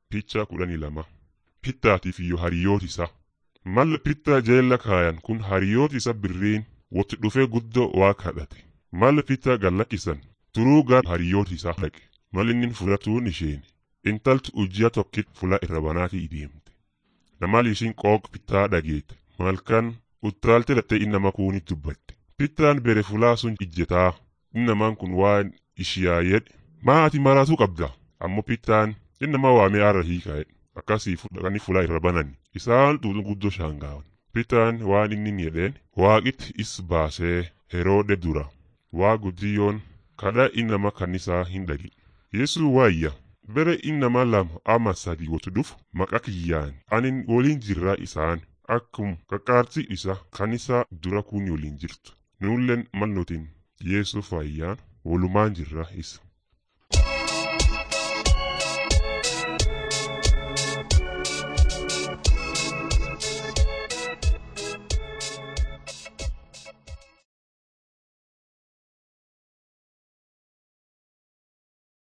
Picha kudhanii lama. Pittaatiif iyyuu hariyooti isa. Malla pittaa jeella kaayan kun hariyooti isa birriin watti dhufee guddoo waa kadhate. Malla pittaa gallakkisan turuu gar hariyooti isaa dhaqe. Mal inni fudhatuun isheen intaltu ujjiya tokkit fula irra banaatii deemte. Namal ishiin qooq pittaa dhageete. Malkan uttaalte dhattee innama kuunit dubbatte. Pittaan bere fulaa sun ijjetaa. Innamaan kun waan ishiyaa yedhe. Maati maraatuu qabda. Ammoo pittaan innama waamee arra hiika'e. Akkasii fudhanii fulaa irra banani. Isaan xuuxun guddoo shaangaawan. Pittaan waan inni jedheen waaqitti is baasee Heroode dura. Waa guddiyoon kadha innama kannisaa hin dhagi. Yeesuu waayya. Bere innama lama ama sadi wotu dhufu maqa kiyyaan anin waliin jirraa isaan akkum qaqqaarsi isa kanisa dura kun waliin jirtu. Nuulleen mal nutin Yeesuu faayyaan walumaan jirra isa.